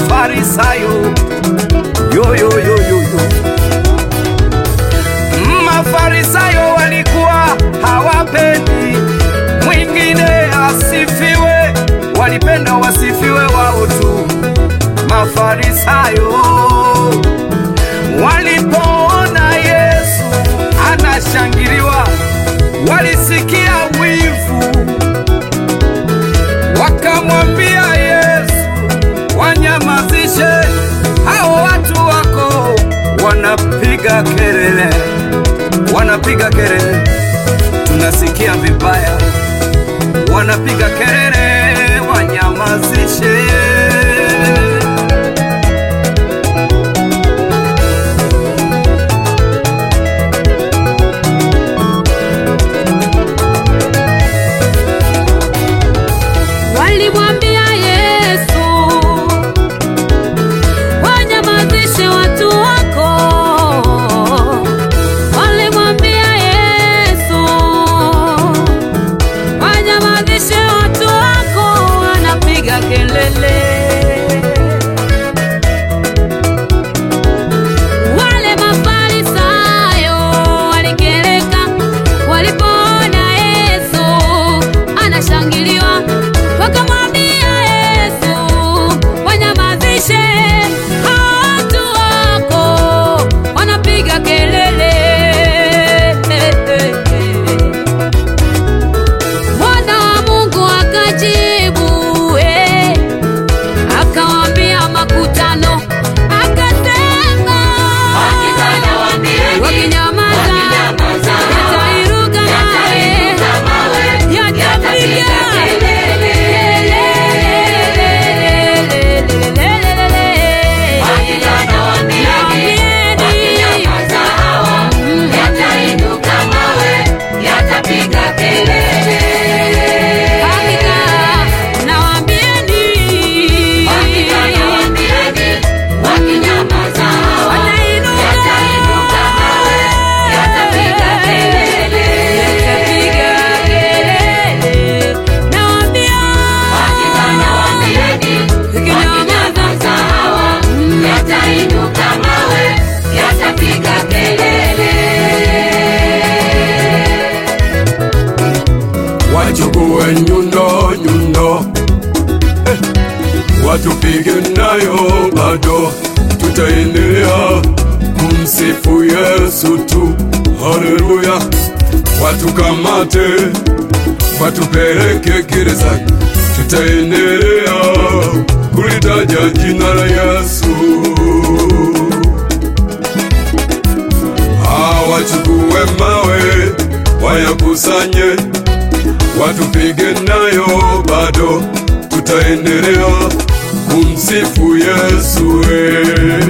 Mafarisayo yo, yo, yo, yo, yo. Mafarisayo walikuwa hawapendi mwingine asifiwe, walipenda wasifiwe wao tu. Mafarisayo walipoona Yesu anashangiliwa, walisikia wivu, wakamwambia Yesu, wanyamazishe hao watu wako, wanapiga kelele, wanapiga kelele, tunasikia vibaya, wanapiga kelele, wanyamazishe. Walimwambia Yesu, wanyamazishe watu wako. Walimwambia Yesu, wanyamazishe watu wako, wanapiga kelele. Wale Mafarisayo walikereka walipoona Yesu anashangiliwa, wakamwambia Yesu, wanyamazishe hao watu wako, wanapiga kelele. Mwana wa Mungu akajibu, eh, akawaambia makutano, akasema wakinyamaza yatairuka mawe yatapiga Hakika nawaambieni, yatapiga kelele. Nawaambia, ikinyamaza Yatainuka mawe, yatapiga kelele. wachukue nyundo nyundo, eh, watupige nayo bado, tutaendelea kumsifu Yesu tu. Haleluya! Watukamate, watupeleke gerezani, tutaendelea kulitaja jina la Yesu. Hawachukue mawe wayakusanye, watupige nayo bado, tutaendelea kumsifu Yesu. eh.